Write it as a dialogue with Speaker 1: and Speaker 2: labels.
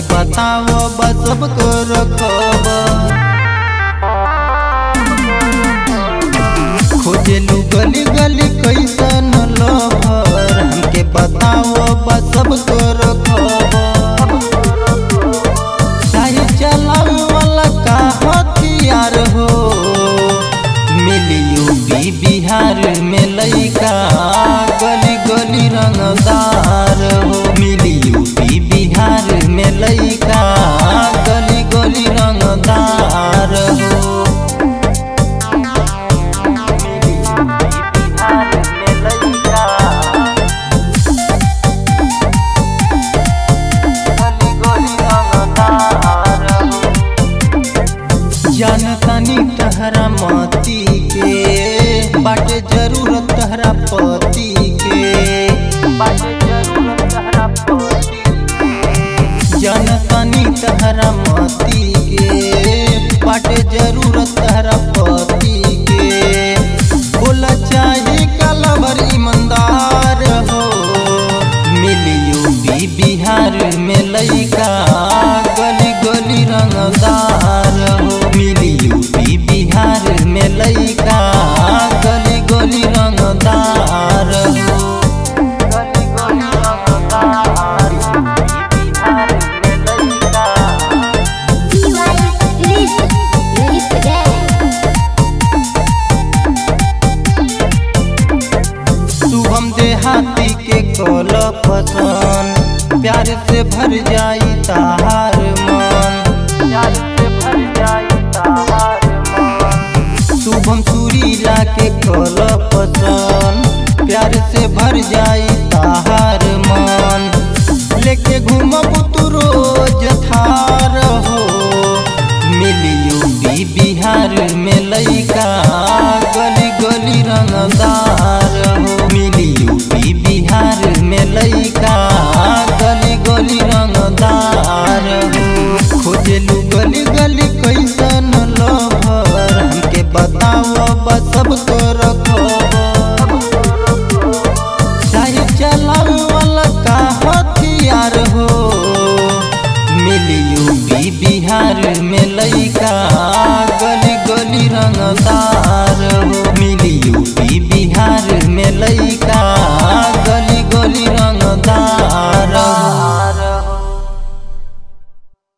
Speaker 1: बताव बस सबको रखब खोजेलू गली गली कैसन लभर हमके बताव बस सबको रखब चाहे चलावे वाला का हथियार हो मिली यूपी बिहार में लइका गली गली रंगदार हो मिली यूपी बिहार में लइका गली गली रंगदार हो मिली यूपी बिहार में लइका गली गली रंगदार हो जानतानी तहरा मती के बाटे जरूरत तहरा पति के बाटे जरूरत तहरा पति के जानतानी तहरा मती के बाटे जरूरत तहरा पति के बोला चाहे कलवर ईमानदार हो मिली यूपी बिहार में लइका गली गली रंगदार हो मिली यूपी बिहार में लइका गली गली रंगदार हो गली गली रंगदार यूपी बिहार में लइका
Speaker 2: DY List List Gang
Speaker 1: Shubham देहाती के कल पसंद प्यार से भर जाई ताहार मन प्यार से भर जाई ताहार मन शुभम सुरीला के कल पसंद प्यार से भर जाई ताहार मन लेके घूमब तू रोज थार हो मिली यूपी बिहार में लइका गली गली रंगदार हो मिली यूपी बिहार में लइका गली गली रंगदार हो खोजेलू गली गली कैसन लभर हमके बताव बस सबको रखब चाहे चलावे वाला का हथियार हो मिली यूपी बिहार में लइका गली गली रंगदार हो मिली यूपी बिहार में लइका